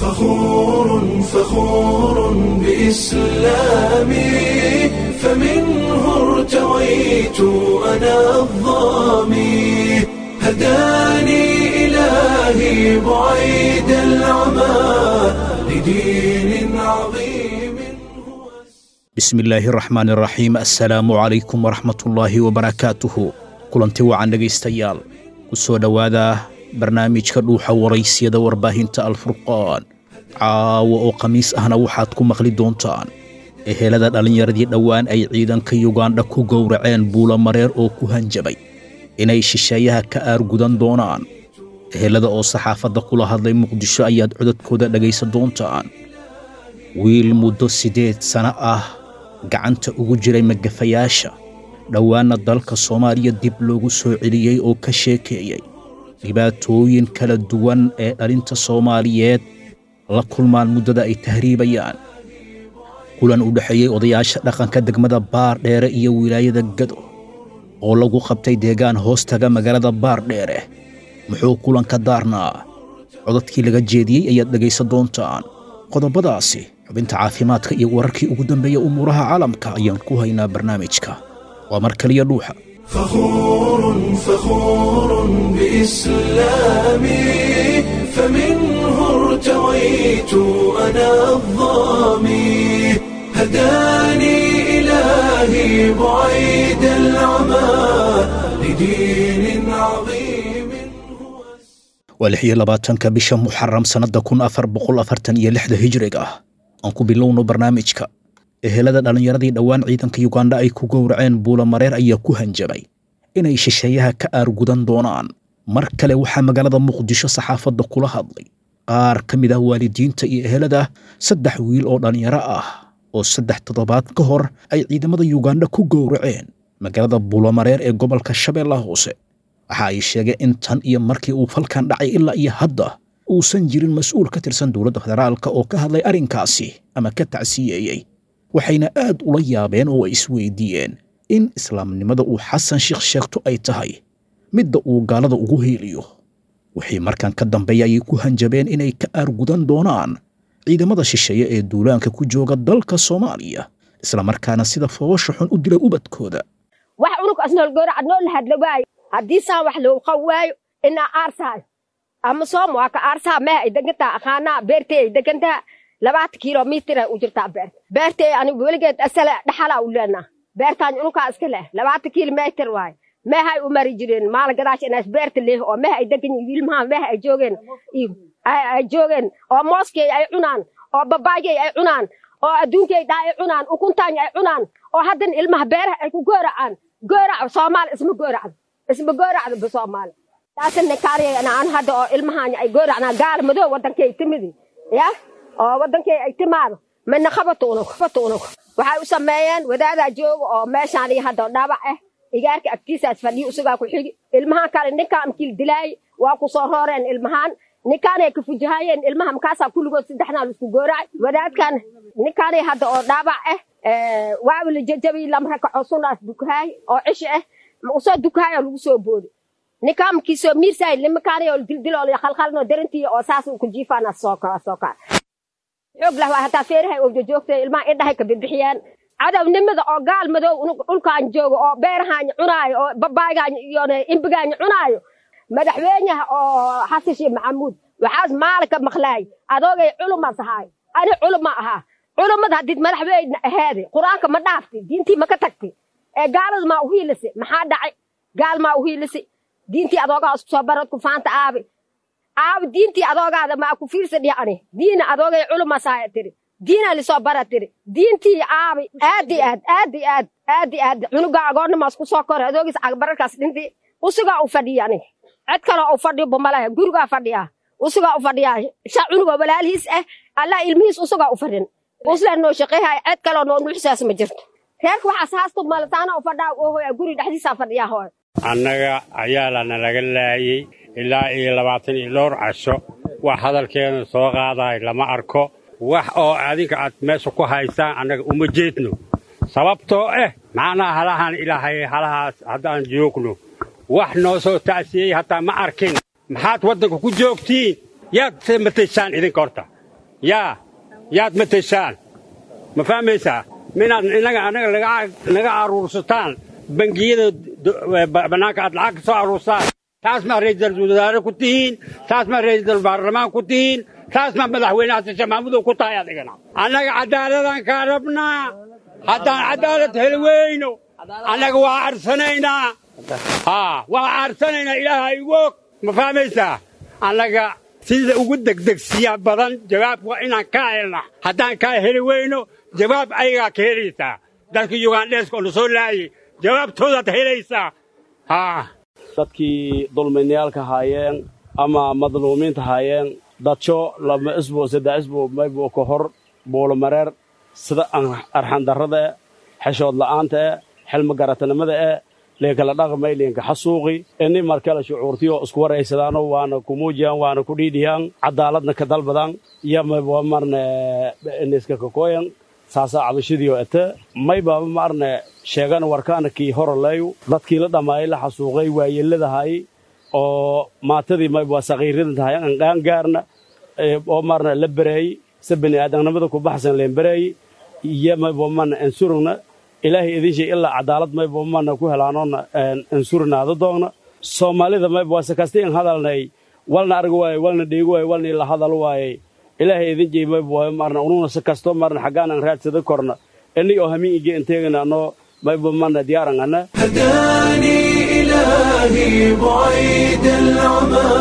فخور فخور بإسلامي فمنه ارتويت أنا الظامي هداني إلهي بعيد العمى لدين عظيم bismillaahi raxmaani raxiim assalaamu calaykum waraxmatullaahi wabarakaatuhu kulanti wacan dhegaystayaal ku soo dhowaada barnaamijka dhuuxa waraysyada warbaahinta alfurqaan caawa oo khamiis ahna waxaad ku maqli doontaan ehelada dhallinyaradii dhowaan ay ciidanka yugandha ku gowraceen buulamareer oo ku hanjabay inay shisheeyaha ka aargudan doonaan ehelada oo saxaafadda kula hadlay muqdisho ayaad codadkooda dhegaysan doontaan wiil muddo siddeed sano ah gacanta ugu jiray magafayaasha dhowaanna dalka soomaaliya dib loogu soo celiyey oo ka sheekeeyey dhibaatooyin kala duwan ee dhalinta soomaaliyeed la kulmaan muddada ay tahriibayaan kulan u dhexeeyey odayaasha dhaqanka degmada baardheere iyo wilaayada gado oo lagu qabtay deegaan hoostaga magaalada baardheere muxuu kulanka daarnaa codadkii laga jeediyey ayaad dhegaysan doontaan qodobadaasi xubinta caafimaadka iyo wararkii ugu dambeeya umuuraha caalamka ayaan ku haynaa barnaamijka waa mar kaliya dhuuxa فخور فخور بإسلامي فمنه ارتويت أنا الظامي هداني إلهي بعيد العمى لدين عظيم هو waa lix iyo labaatanka bisha muxaram sannadda kun afar boqol afartan iyo lixda hijriga ah aan ku bilowno barnaamijka ehelada dhallinyaradii dhowaan ciidanka yugandha ay ku gowraceen buulamareer ayaa ku hanjabay inay shisheeyaha ka aargudan doonaan mar kale waxaa magaalada muqdisho saxaafadda kula hadlay qaar ka mid ah waalidiinta iyo ehelada saddex wiil oo dhallinyaro ah oo saddex toddobaad ka hor ay ciidamada yugandha ku gowraceen magaalada buulamareer ee gobolka shabeellaha hoose waxa ay sheegeen in tan iyo markii uu falkan dhacay ilaa iyo hadda uusan jirin mas-uul ka tirsan dowladda federaalka oo ka hadlay arrinkaasi ama ka tacsiyeeyey waxayna aad ula yaabeen oo ay isweydiiyeen in islaamnimada uu xasan sheekh sheegto ay tahay midda uu gaalada ugu heeliyo wixii markan ka dambeeya ayay ku hanjabeen inay ka aargudan doonaan ciidamada shisheeye ee duulaanka ku jooga dalka soomaaliya islamarkaana sida foosha xun u dilay ubadkooda wax unugkaas nool gowraca nool hadla waayo haddii saan wax loogu qaw waayo inaa aarsaayo ama soom waa ka aarsaa meha ay degantaa aqaanaa beertay ay degantaa labaatan kilomitira u jirtaa beerta beertay anigu weligeed asale dhaxalaa u leenaa beertaan unugkaa iska leh labaatan kilomitir waayo mehay u mari jireen maalin gadaash inaas beerta leh oo meha ay degan yihiin wiilmaha meha ay joogeen ay joogeen oo mooskey ay cunaan oo babaygey ay cunaan oo adduunkey dhaa ay cunaan ukuntaany ay cunaan oo haddana ilmaha beeraha ay ku gooracaan goorac soomaali isma gooracdo isma gooracdo ba soomaali taasina kaariyana aan hadda oo ilmahaanya ay gooracnaa gaala madow waddankay timidi ya oo waddankay ay timaado midna qabato unug qabato unug waxay u sameeyeen wadaadaa jooga oo meeshaan iyo hadda dhaabac ah igaarka agtiisaas fadhiyo isagaa ku xigi ilmahaan kale ninkaa amkiil dilaayay waa ku soo rooreen ilmahaan ninkaanay ka fujahaayeen ilmaha makaasaa kulligood saddexnaa laisku gooracay wadaadkan ninkaanay hadda oo dhaabac ah waawi la jajabiy lamrakaco sunaas dukahaay oo cishi ah usoo dukahaay oo lagu soo boodi ninkaa markiisoo miirsaay nimakaanay oo dildiloo khalkhalno darantii oo saas ku jiifaana soo kaa soo kaa xoog lah waa hataa feerahay oo jojoogtay ilmaha indhahay ka bibixiyaan cadownimada oo gaal madow dhulkaan joogo oo beerahaanya cunaayo oo babaaygaanya iyo imbigaanya cunaayo madaxweynaha oo xasan sheekh maxamuud waxaas maalinka maqlaay adoogay culumaas ahaay ani culuma ahaa culummada haddii madaxweyne aheede qur-aanka ma dhaafti diintii ma ka tagti ee gaalada maa uhiilisi maxaa dhacay gaal maa uhiilisi diintii adoogaa isku soo barad ku faanta aabi aabi diintii adoogaada maa ku fiirsa dhihi ani diina adoogay culumasaaya tiri diina lisoo bara tiri diintii aabi aad i aad aad i aad aad i aad cunugaa agoonnamaas ku soo kora adoogiis cagbararkaas dhintii usugaa u fadhiya aniga cid kaloo u fadhiyo bamalaha gurigaa fadhiyaa usugaa u fadhiyaa sha cunugoo walaalihiis ah allah ilmihiis usugaa u fadhin usla noo shaqeehay cid kaloo noo nuuxsaas ma jirto reerka waxaas haastu malataana u fadhaa oohoya guri dhexdiisaa fadhiyaa hooy annaga ayaalana laga laayey ilaa iyo labaatan iyo dhowr casho wax hadalkeena soo qaadahay lama arko wax oo adinka aad meesha ku haysaan annaga uma jeedno sababtoo ah macnaha halahan ilaahay halahaas haddaan joogno wax noo soo tacsiyey hataa ma arkin maxaad waddanka ku joogtiin yaad se mataysaan idinka horta yaa yaad mateshaan ma fahmaysaa minaad inaga anaga naga aruursataan bangiyada bannaanka aad lacag ka soo aruursaan taas maa ra'iisul wasaare ku tihiin taas maa ra'iisul baarlamaan ku tihiin taas maa madaxweynaha sisha maxamudow ku tahay adigana annaga cadaaladaan kaa rabnaa haddaan cadaalad heli weyno annaga waa arsanaynaa haa waa arsanaynaa ilaaha igu og ma fahmaysaa annaga sida ugu degdegsiya badan jawaab waa inaan kaa helna haddaan kaa heli weyno jawaab ayagaa ka helaysaa dadka yugandheeska oo na soo laayay jawaabtoodaad helaysaa haa dadkii dulminayaalka haayeen ama madluumiinta haayeen dadsho lama isbo saddex isbo maybo ka hor buulomareer sida arxandarrada e xeshood la'aanta e xilmi garatanimada e liinkala dhaqmay liinka xasuuqi ini markale shucuurtiyo isku waraysadaano waana ku muujiyaan waana ku dhiidhiyaan cadaaladna ka dalbadaan iyo maybo marne iniska kakooyan saasaa cabashadiio ete maybaaba maarne sheegana warkaana kii horoleeyu dadkii la dhammaayay la xasuuqay waayeladahay oo maatadii mayba sakiiradan tahay aan qaangaarna oo maarna la bereeyey se bini aadamnimada ku baxsan leen bereeyey iyo mayba mana ansurugna ilaahay idin shay ilaa cadaalad mayba mana ku helaanoona ansurinaada doogna soomaalida mayba wase kasti in hadalnay walna arg waaye walna dheegi waaye walna ila hadal waaye ilaahay idin jey mayba waaye maarna ununa si kasto maarna xaggaan aan raadsada korna ini oo hamiin ige inteegana anoo mayba mana diyaaran ana هداني إلهي بعيد العمى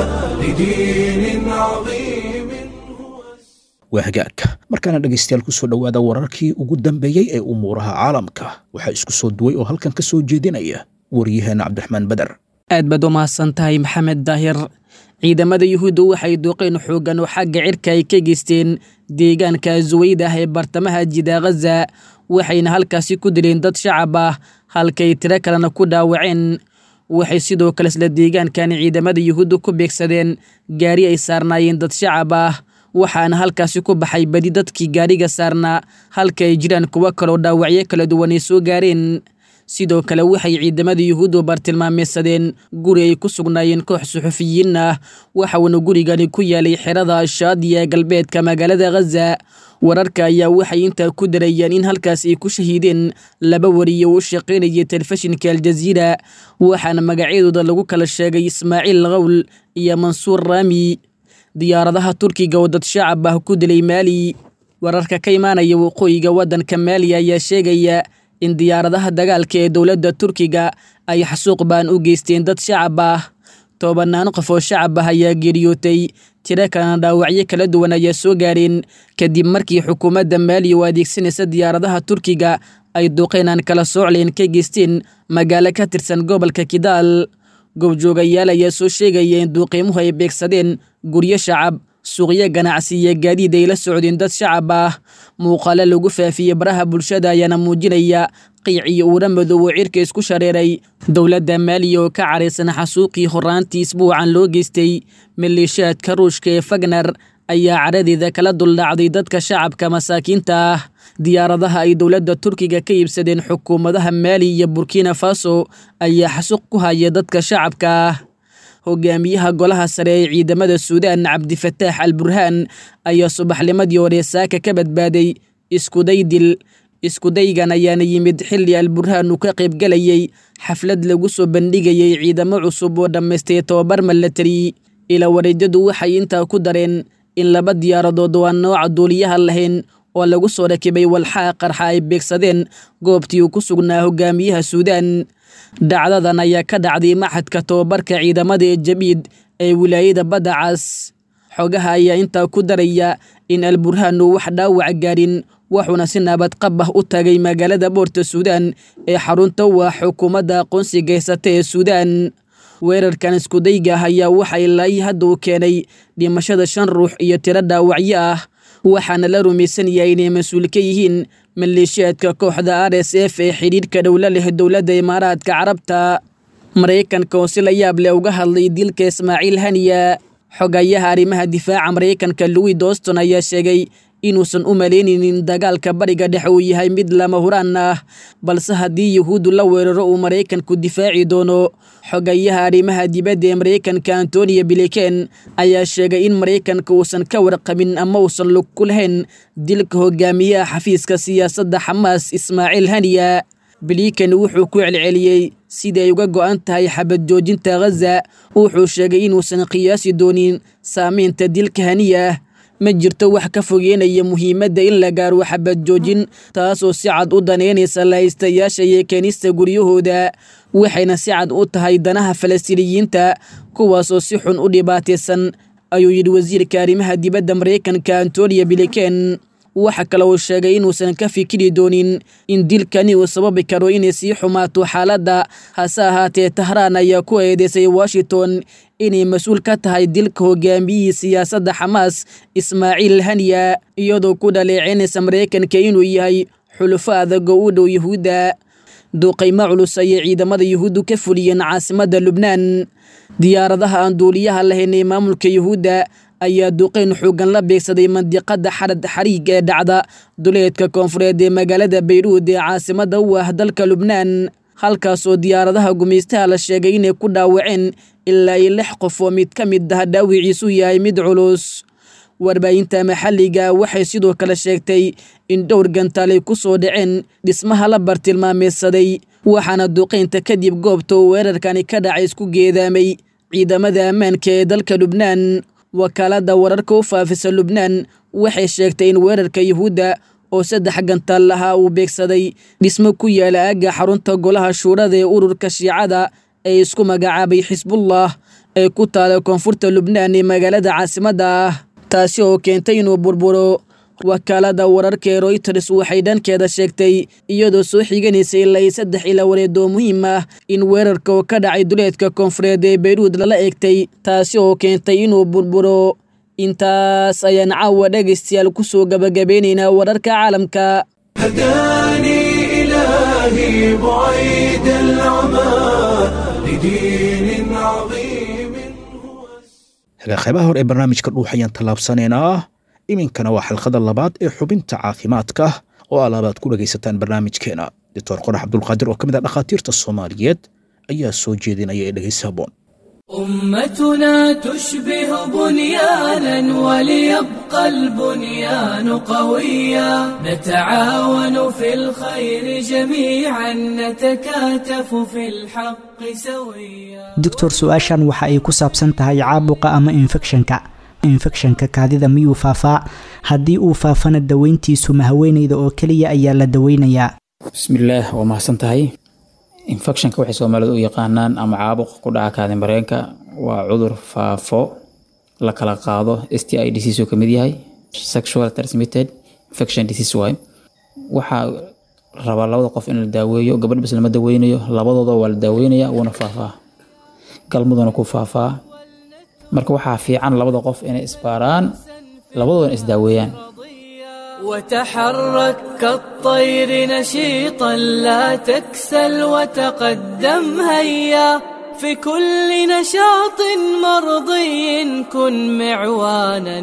لدين عظيم هو waa hagaagka markaana dhegaystayaal ku soo dhowaada wararkii ugu dambeeyey ee umuuraha caalamka waxaa isku soo duway oo halkan ka soo jeedinaya waryaheena cabdiraxmaan beder aad baad u mahadsan tahay maxamed daahir ciidamada yuhuudda waxay duuqeen xooggan oo xagga cirka ay ka geysteen deegaanka suwayd ah ee bartamaha jida khaza waxayna halkaasi ku dileen dad shacab ah halkay tiro kalena ku dhaawaceen waxay sidoo kale isla deegaankan ciidamada yuhuudda ku beegsadeen gaari ay saarnaayeen dad shacab ah waxaana halkaasi ku baxay badi dadkii gaariga saarnaa halka ay jiraan kuwo kaloo dhaawacyo kala duwan ay soo gaareen sidoo kale waxay ciidamada yuhuuddu bartilmaameysadeen guri ay ku sugnaayeen koox suxufiyiin ah waxauna gurigani ku yaalay xerada shaadiya ee galbeedka magaalada khaza wararka ayaa waxay intaa ku darayeen in halkaas ay ku shahiideen laba wariye u shaqaynayay telefishinka aljaziira waxaana magacyadooda lagu kala sheegay ismaaciil qawl iyo mansuur raami diyaaradaha turkiga oo dad shacab ah ku dilay maali wararka ka imaanaya waqooyiga waddanka maali ayaa sheegaya in diyaaradaha dagaalka ee dowladda turkiga ay xasuuq baan u geysteen dad shacab ah tobanaan qof oo shacab ah ayaa geeriyootay tiro kalena dhaawacyo kala duwan ayaa soo gaareen kadib markii xukuumadda maali oo adeegsanaysa diyaaradaha turkiga ay duqeynaan kala soocleen ka geysteen magaalo ka tirsan gobolka kidaal goobjoogayaal ayaa soo sheegaya in duuqiimuhu ay beegsadeen guryo shacab suuqyo ganacsi iyo gaadiid ay la socdeen dad shacab ah muuqaalo lagu faafiyey baraha bulshada ayaana muujinaya qiic iyo uura madow oo cirka isku shareeray dowladda maaliya oo ka caraysan xasuuqii horaantii isbuucan loo geystay maleeshiyaadka ruushka ee fagner ayaa caradeeda kala duldhacday dadka shacabka masaakiinta ah diyaaradaha ay dowladda turkiga ka iibsadeen xukuumadaha maali iyo burkina faso ayaa xasuuq ku haya dadka shacabka ah hogaamiyaha golaha sare ee ciidamada suudaan cabdifataax al burhaan ayaa subaxnimadii hore saaka ka badbaaday iskuday dil iskudaygan ayaana yimid xilli al burhaan uu ka qaybgalayay xaflad lagu soo bandhigayay ciidamo cusub oo dhammaystay tobabar milatari ila wareejadu waxay intaa ku dareen in laba diyaaradood oo aan nooca duuliyaha lahayn oo lagu soo rakibay walxaa qarxa ay beegsadeen goobtii uu ku sugnaa hogaamiyaha suudaan dhacdadan ayaa ka dhacday maxadka tobabarka ciidamada ee jabiid ee wilaayada badda cas xogaha ayaa intaa ku daraya in alburhaan uu wax dhaawac gaarin wuxuuna si nabad qab ah u tagay magaalada boorta suudaan ee xarunta waa xukuumadda aqoonsiga haysata ee suudaan weerarkan iskudayga ah ayaa waxa ilaa hadda uu keenay dhimashada shan ruux iyo tiro dhaawacyo ah waxaana la rumaysan yahay inay mas-uul ka yihiin maleeshiyaadka kooxda r s f ee xidhiidhka dhowla leh dowladda imaaraadka carabta maraykanka oo si la yaab leh uga hadlay dilka ismaaciil haniya xogayaha arrimaha difaaca maraykanka louis doston ayaa sheegay inuusan u malaynaynin dagaalka bariga dhexe uu yahay mid lama huraan ah balse haddii yuhuuddu la weeraro uu maraykanku difaaci doono xogayaha arrimaha dibadda ee maraykanka antoniyo biliken ayaa sheegay in maraykanka uusan ka warqabin ama uusan lug ku lahayn dilka hogaamiyaha xafiiska siyaasadda xamaas ismaaciil haniya biliken wuxuu ku celceliyey sidii ay uga go'an tahay xabad joojinta ghaza wuxuu sheegay inuusan qiyaasi doonin saamaynta dilka haniya ma jirto wax ka fogeynaya muhiimadda in la gaaro xabad joojin taasoo si cad u daneynaysa lahaystayaasha iyo keenista guryahooda waxayna si cad u tahay danaha falastiiniyiinta kuwaasoo si xun u dhibaataysan ayuu yidhi wasiirka arrimaha dibadda maraykanka antoniyo biliken waxa kale uu sheegay inuusan ka fikiri doonin in dilkani uu sababi karo inay sii xumaato xaaladda hase ahaatee tahraan ayaa ku eedeysay washington inay mas-uul ka tahay dilka hogaamiyihii siyaasadda xamaas ismaaciil haniya iyadoo ku dhaleeceynaysa maraykanka inuu yahay xulufo adag oo u dhow yuhuudda duuqaymo culus ayay ciidamada yuhuuddu ka fuliyeen caasimadda lubnaan diyaaradaha aan duuliyaha lahayn ee maamulka yuhuudda ayaa duqeyn xoogan la beegsaday mandiqada xarad xariig ee dhacda duleedka koonfureed ee magaalada bayruud ee caasimadda u ah dalka lubnaan halkaasoo diyaaradaha gumaystaha la sheegay inay ku dhaawaceen ilaa iyo lix qof oo mid ka mid ah dhaawiciisu yahay mid culus warbaahinta maxalliga waxay sidoo kale sheegtay in dhowr gantaal ay ku soo dhaceen dhismaha la bartilmaameysaday waxaana duqeynta kadib goobta uu weerarkani ka dhacay isku geedaamay ciidamada ammaanka ee dalka lubnaan wakaaladda wararka u faafisa lubnaan waxay sheegtay in weerarka yuhuudda oo saddex gantaal lahaa uu beegsaday dhismo ku yaala aagga xarunta golaha shuurada ee ururka shiicada ee isku magacaabay xisbullah ee ku taala koonfurta lubnaan ee magaalada caasimadda ah taasi oo keentay inuu burburo wakaaladda wararka ee royters waxay dhankeeda sheegtay iyadoo soo xiganaysa ilaa iyo saddex ila wareedoo muhiim ah in weerarka oo ka dhacay duleedka koonfureed ee bayruud lala eegtay taasi oo keentay inuu burburo intaas ayaan caawa dhegaystayaal ku soo gabagabeynaynaa wararka caalamka هداني إلهي بعيد العمى لدين عظيم هو qeybaha hore ee barnaamijka dhuux ayaan tallaabsanaynaa iminkana waa xalqada labaad ee xubinta caafimaadka oo alaabaad ku dhegaysataan barnaamijkeena doctor qorax cabdulqaadir oo ka mid ah dhakhaatiirta soomaaliyeed ayaa soo jeedinaya ee dhegaysa haboon أمتنا تشبه بنيانا وليبقى البنيان قويا نتعاون في الخير جميعا نتكاتف في الحق سويا doctor su-aashan waxa ay ku saabsan tahay caabuqa ama infekshanka infekshanka kaadida miyuu faafaa haddii uu faafana daweyntiisu ma haweeneyda oo keliya ayaa la daweynayaa bismillaah waa mahadsan tahay infectionka waxay soomaalidu u yaqaanaan ama caabuq ku dhaca kaadin bareenka waa cudur faafo la kala qaado s t i disease oo kamid yahay sexual transmitted infection disease waay waxaa rabaa labada qof in la daaweeyo gabadh bas lama daweynayo labadooda waa la daaweynaya wuuna faafaa galmuduna ku faafaa marka waxaa fiican labada qof inay isbaaraan labadoodana isdaaweeyaan وتحرك كالطير نشيطا لا تكسل وتقدم هيا في كل نشاط مرضي كن معوانا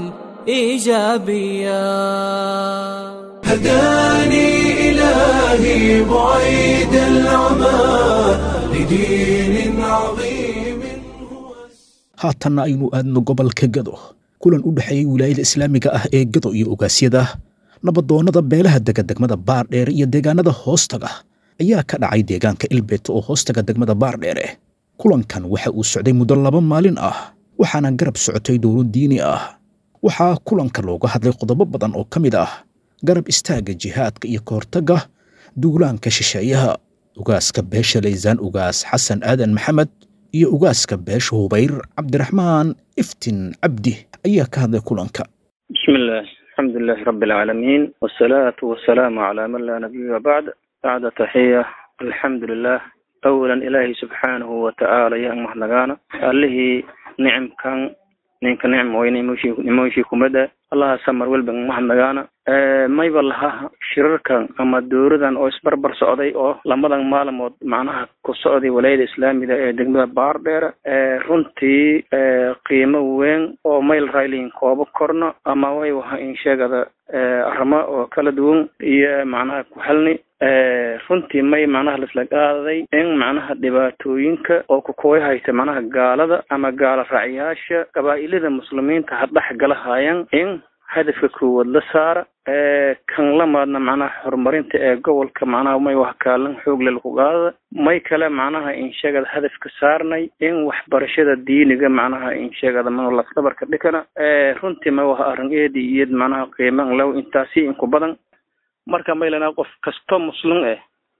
ايجابيا هداني إلهي بعيد العمى لدين عظيم هو haatanna aynu aadno gobolka gado kulan u dhexeeyey wilaayada islaamiga ah ee gado iyo ogaasyada nabadoonnada beelaha dega degmada baardheere iyo deegaanada hoostaga ayaa ka dhacay deegaanka ilbeet oo hoostaga degmada baardheere kulankan waxa uu socday muddo laba maalin ah waxaana garab socotay dowlad diini ah waxaa kulanka looga hadlay qodobo badan oo ka mid ah garab istaagga jihaadka iyo kahortagga duulaanka shisheeyaha ugaaska beesha laysaan ugaas xasan aadan maxamed iyo ugaaska beesha hubayr cabdiraxmaan iftin cabdi ayaa ka hadlay kulanka بسم الله الحمد لله رب العالمين والصلاة والسلام على من لا نبي بعد بعد تحية الحمد لله أولا إلهي سبحانه وتعالى يا مهنغانا اللي نعم كان ninka nicm weyne nimoshii kumada allaha samar welban mahadnagaana mayba laha shirarkan ama dowladan oo isbarbar socday oo lamadan maalmood macnaha ku socday walaayada islaamiga ee degmada baardheere runtii qiimo weyn oo mayl raylin koobo korno ama way waha in sheegada arrimo oo kala duwan iyo macnaha ku xelni runtii may macnaha laisla qaaday in macnaha dhibaatooyinka oo kukooy haysta macnaha gaalada ama gaala raacyaasha qabaa'ilada muslimiinta ha dhex galahayan in hadafka koowaad la saara kan lamaadna macnaha horumarinta ee gobolka macnaha may wax kaalin xoogle laku qaadada may kale macnaha insheegada hadafka saarnay in waxbarashada diiniga macnaha insheegada ma lafdabarka dhikana runtii may waha arrin eedi iyad macnaha qiiman low intaasi inku badan marka maylana qof kasto muslim eh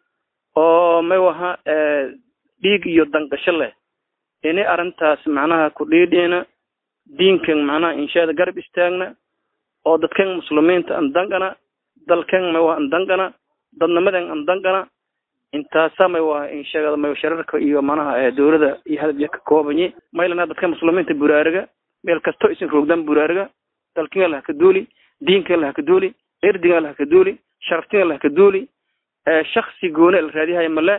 oo may waha dhiig iyo danqasho leh ini arrintaas macnaha ku dhiidhiina diinkan macnaha inshaada garab istaagna oo dadkan muslimiinta an dangana dalkan may waha an dangana dadnimadan an dangana intaasa may waha insheegada may shararka iyo macnaha dowlada iyo hadafya ka koobanyi maylana dadka muslimiinta buraariga meel kasto isin roogdan buraariga dalkin lah ka duuli diinkan lah ka duuli erdigan lah ka duuli sharaftin lah ka duuli shaksi gooni la raadiyahay male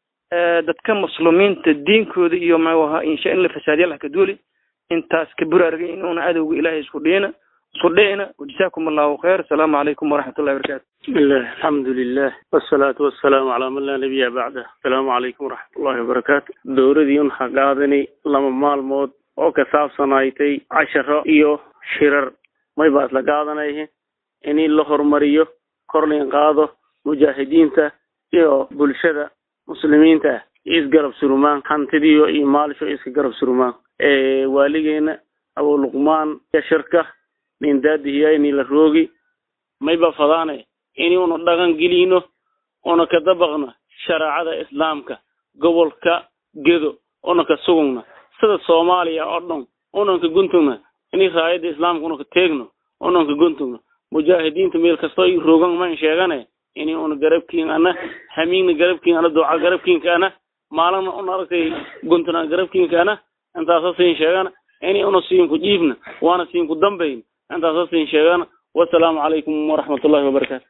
dadka muslimiinta diinkooda iyo ma waha insha in la fasaadiya lah ka duuli intaas ka buraarga inuuna adowga ilaahay isku dhiyina isku dhicina wajazaakum allahu khayr asalaamu calaykum waraxmatullahi wabarakatu بسم الله الحمد لله والصلاة والسلام على من لا نبي بعده السلام عليكم ورحمة الله وبركاته dowladii un haqaadani lama maalmood oo ka saabsanaaytay casharo iyo shirar may baa isla qaadanayhe in la horumariyo kor lain qaado mujaahidiinta iyo bulshada muslimiinta ah isgarab surumaan hantidiyo iyo maalisho iska garab surumaan waaligeena abu luqmaan shirka nin daadihiyayni la roogi mayba fadaane in una dhaqan gelino una ka dabaqno shareecada islaamka gobolka gedo una ka sugugna sida soomaaliya oo dhan unan ka guntugna in raayada islaamka una ka teegno unan ka guntugno mujaahidiinta meel kastoo i roogan man sheegane ini una garabkiin ana hamiigna garabkiin ana duca garabkiinka ana maalina una aragtay guntuna garabkiinka ana intaasa siin sheegana ini una siinku dhiibna waana siinku dambayn intaasa siin sheegana wasalaamu calaykum waraxmatullahi wabarakaatu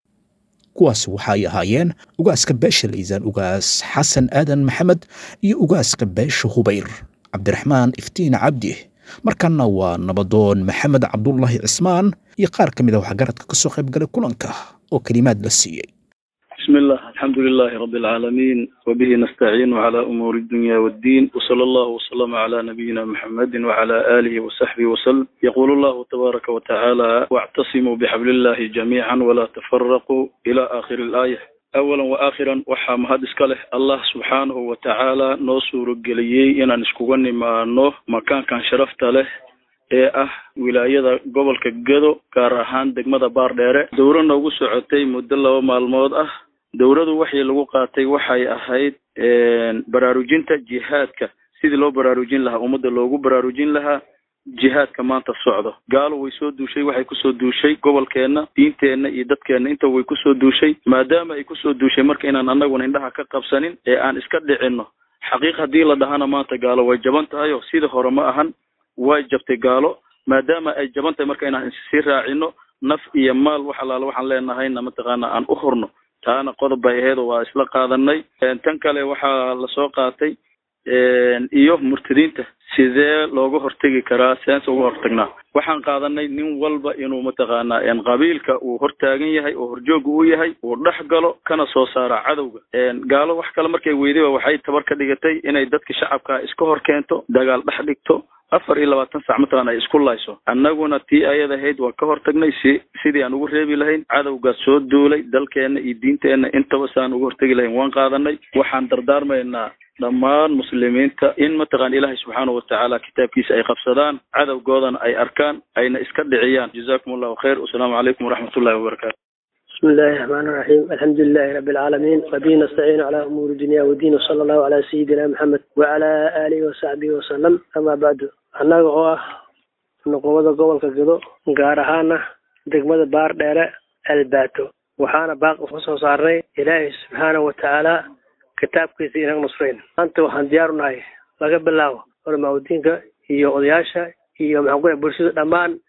kuwaasi waxa ay ahaayeen ugaaska beesha laysaan ugaas xasan aadan maxamed iyo ugaaska beesha hubayr cabdiraxmaan iftiin cabdi markanna waa nabadoon maxamed cabdullaahi cismaan iyo qaar ka mid a waxgaradka ka soo qayb galay kulanka oo kelimaad la siiyey بسم الله الحمد لله رب العالمين وبه نستعين على أمور الدنيا والدين وصلى الله وسلم على نبينا محمد وعلى آله وصحبه وسلم يقول الله تبارك وتعالى واعتصموا بحبل الله جميعا ولا تفرقوا إلى آخر الآية أولا وآخرا waxaa mahad iska leh allah subxaanahu wa tacaala noo suurageliyey inaan iskuga nimaano makaankan sharafta leh ee ah wilaayada gobolka gedo gaar ahaan degmada baardheere dowro noogu socotay muddo laba maalmood ah dowladu waxii lagu qaatay waxay ahayd baraarujinta jihaadka sidii loo baraarujin lahaa ummadda loogu baraarujin lahaa jihaadka maanta socdo gaalo way soo duushay waxay kusoo duushay gobolkeenna diinteenna iyo dadkeenna inta way kusoo duushay maadaama ay kusoo duushay marka inaan annaguna indhaha ka qabsanin ee aan iska dhicinno xaqiiq haddii la dhahana maanta gaalo way jaban tahay oo sidii hore ma ahan way jabtay gaalo maadaama ay jaban tahay marka inaan sii raacino naf iyo maal wax allaala waxaan leenahayna mataqaana aan u hurno taana qodob bay aheed oo waa isla qaadanay tan kale waxaa lasoo qaatay iyo murtadiinta sidee looga hortegi karaa seense uga hortagnaa waxaan qaadanay nin walba inuu mataqaanaa qabiilka uu hortaagan yahay oo horjooga uu yahay uu dhex galo kana soo saara cadowga gaalo wax kale markay weydayba waxay tabar ka dhigatay inay dadka shacabka iska hor keento dagaal dhex dhigto afar iyo labaatan sac matalan ay isku layso annaguna tii ayad ahayd waan ka hortagnay si sidii aan ugu reebi lahayn cadowgaas soo duulay dalkeenna iyo diinteenna intaba si aan uga hortegi lahayn waan qaadanay waxaan dardaarmaynaa dhammaan muslimiinta in mataqaan ilaahay subxaanahu watacaala kitaabkiisa ay qabsadaan cadowgoodana ay arkaan ayna iska dhiciyaan jazakum allahu khayr wasalaamu calaykum waraxmatullahi wabarakatu بسم الله الرحمن الرحيم الحمد لله رب العالمين وبه نستعين على أمور الدنيا والدين وصلى الله على سيدنا محمد وعلى آله وصحبه وسلم أما بعد annaga oo ah nuqubada gobolka gedo gaar ahaana degmada baar dheere albaato waxaana baaqi ku soo saarnay ilaahay subxaanahu watacaala kitaabkiisa inag nusrayn maanta waxaan diyaar u nahay laga bilaabo culamaauddiinka iyo odayaasha iyo maxaan ku bulshada dhammaan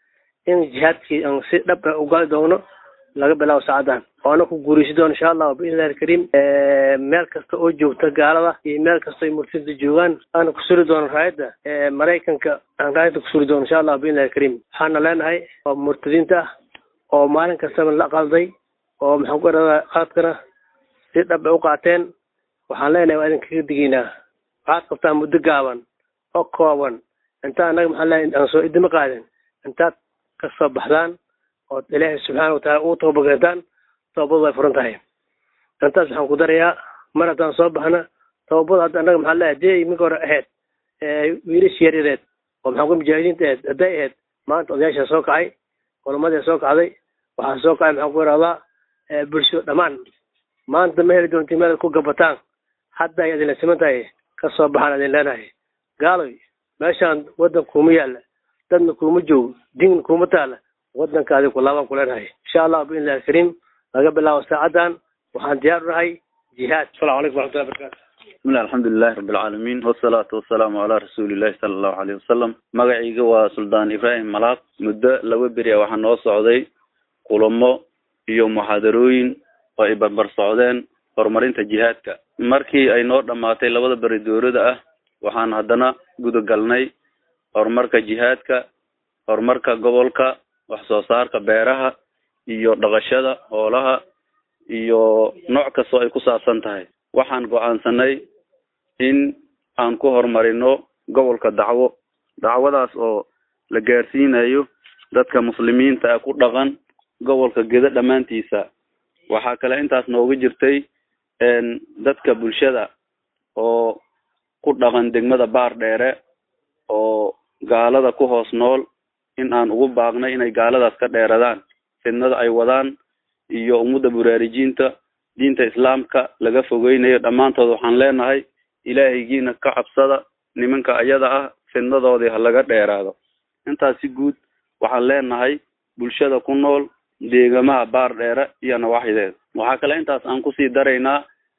in jihaadkii aan si dhab ah ugali doono laga bilaabo saacadan oona ku guuraysi doono insha allahu biidnillahi alkariim meel kasta oo joogta gaalada iyo meel kasta ay murtida joogaan aana ku suri doono raayadda maraykanka aan raayadda ku suri doono insha allahu biidnillahi alkariim waxaana leenahay oo murtadiinta ah oo maalin kastaba la qalday oo maxaan ku eradaa qaadkana si dhab ay u qaateen waxaan leenahay waa idinkaga digaynaa waxaad qabtaan muddo gaaban oo kooban inta annaga maxaan leenahay aan soo idima qaadin intaad ka soo baxdaan ood ilaahay subxaana wataala uu toobakeentaan toobadu way furan tahay intaas waxaan ku darayaa mar haddaan soo baxna toobada hadda annaga maxaa leeyahay dee iminka hore ahayd wiilish yaryareed oo maxaan ku mujaahidiinta ahayd hadday ahayd maanta odayaashaa soo kacay culamadii soo kacday waxaa soo kacay maxaan ku irahdaa bulsho dhammaan maanta ma heli doonti meel ku gabataan hadda ay idinla siman tahay ka soo baxaan idin leenahay gaaloy meeshaan waddan kuuma yaalla dadna kuuma joogo diin kuuma taalla waddankaadi kulaabaan ku leenahay insha allah biidnillahi alkariim laga bilaabo saacadan waxaan diyaar u nahay jihaad asalamu calaykum waraxmatullahi barakatu bismillah alxamdulilahi rabbi alcaalamiin wasalaatu wasalaamu calaa rasuulillahi sala allahu aleyhi wasalam magacayga waa suldaan ibraahim malaaq muddo laba beri a waxaa noo socday kulamo iyo muxaadarooyin oo ay barbar socdeen horumarinta jihaadka markii ay noo dhammaatay labada beri dowlada ah waxaan haddana gudagalnay horumarka jihaadka horumarka gobolka wax soo saarka beeraha iyo dhaqashada hoolaha iyo nooc kastoo ay ku saabsan tahay waxaan go-aansanay in aan ku horumarino gobolka dacwo dacwadaas oo la gaarsiinayo dadka muslimiinta ah ku dhaqan gobolka gedo dhammaantiisa waxaa kale intaas nooga jirtay dadka bulshada oo ku dhaqan degmada baar dheere oo gaalada ku hoos nool in aan ugu baaqnay inay gaaladaas ka dheeradaan fidnada ay wadaan iyo ummadda buraarijiinta diinta islaamka laga fogeynayo dhammaantood waxaan leenahay ilaahaygiina ka cabsada nimanka ayada ah fidnadoodii ha laga dheeraado intaas si guud waxaan leenahay bulshada ku nool deegamaha baar dheere iyo nawaaxideed waxaa kale intaas aan kusii daraynaa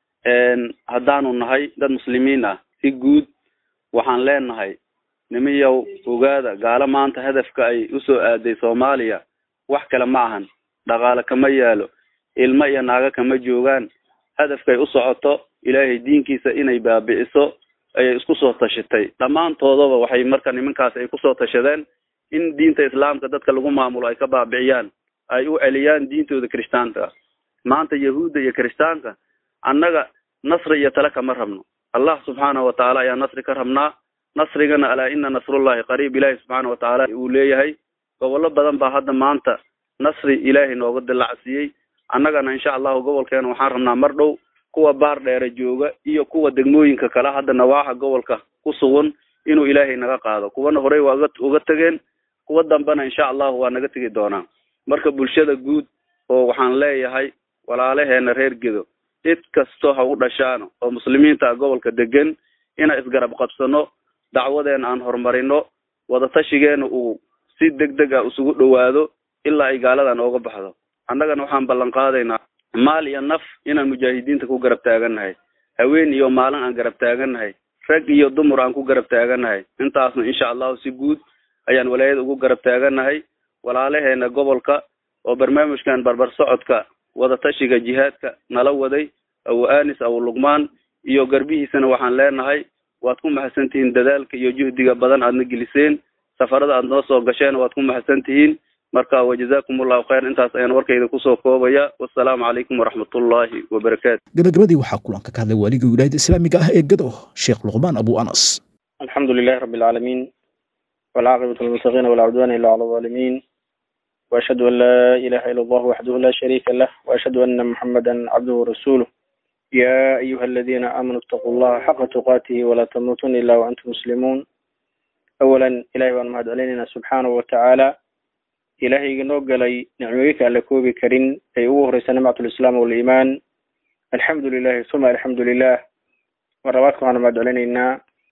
haddaanu nahay dad muslimiin ah si guud waxaan leenahay nimiyow ogaada gaalo maanta hadafka ay usoo aaday soomaaliya wax kale ma ahan dhaqaale kama yaalo ilmo iyo naago kama joogaan hadafkay u socoto ilaahay diinkiisa inay baabi'iso ayay isku soo tashatay dhammaantoodaba waxay marka nimankaas ay kusoo tashadeen in diinta islaamka dadka lagu maamulo ay ka baabiciyaan ay u celiyaan diintooda kirishtaanka maanta yahuudda iyo kirishtaanka annaga nasri iyo tale kama rabno allah subxaanahu watacaala ayaa nasri ka rabnaa nasrigana alaa ina nasrullahi qariib ilaahi subxaana watacaala uu leeyahay gobollo badan baa hadda maanta nasri ilaahay nooga dilacsiiyey annagana insha allahu gobolkeena waxaan rabnaa mar dhow kuwa baar dheere jooga iyo kuwa degmooyinka kale hadda nawaaxa gobolka ku sugan inuu ilaahay naga qaado kuwana horey waa ga uga tegeen kuwa dambena insha allahu waa naga tegi doonaa marka bulshada guud oo waxaan leeyahay walaalaheena reer gedo cid kastoo ha u dhashaano oo muslimiinta gobolka degan inaan isgarab qabsano dacwadeena aan horumarino wadatashigeena uu si deg deg ah isugu dhowaado ilaa ay gaaladan ooga baxdo annagana waxaan ballan qaadaynaa maal iyo naf inaan mujaahidiinta ku garab taagannahay haween iyo maalin aan garab taagannahay rag iyo dumar aan ku garab taagannahay intaasna insha allahu si guud ayaan walaayada ugu garab taagannahay walaalaheena gobolka oo barnaamijkan barbar socodka wadatashiga jihaadka nala waday awo anis awo luqmaan iyo garbihiisana waxaan leenahay waad ku maxadsan tihiin dadaalka iyo juhdiga badan aadna geliseen safarada aad noo soo gasheen waad ku maxadsan tihiin marka wajazakum allahu khayr intaas ayaan warkayda kusoo koobaya wassalaamu calaykum waraxmatullaahi wabarakaatu gabagabadii waxaa kulanka ka hadlay waaligii wilaayada islaamiga ah ee gado sheekh luqmaan abu anas الحمد لله رب العالمين والعاقبة للمتقين ولا عدوان إلا على الظالمين وأشهد أن لا إله إلا الله وحده لا شريك له وأشهد أن محمدا عبده ورسوله يا أيها الذين آمنوا اتقوا الله حق تقاته ولا تموتن إلا وأنتم مسلمون أولا إلهي وأن مهد علينا سبحانه وتعالى إلهي نوغلي نعميك على كوبي كريم أي أوه نعمة الإسلام والإيمان الحمد لله ثم الحمد لله مراتكم أنا مهد علينا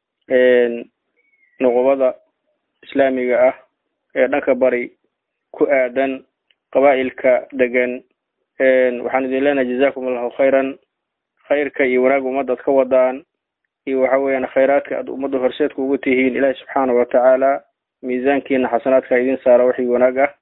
nuqubada islaamiga ah ee dhanka bari ku aadan qabaa'ilka degan waxaan idin leenahay jazakum allahu khayran khayrka iyo wanaag ummaddaad ka wadaan iyo waxa weeyaan khayraadka aad ummadda horseedka ugu tihiin ilaahi subxaana watacaala miisaankiina xasanaadka idin saara wixii wanaag ah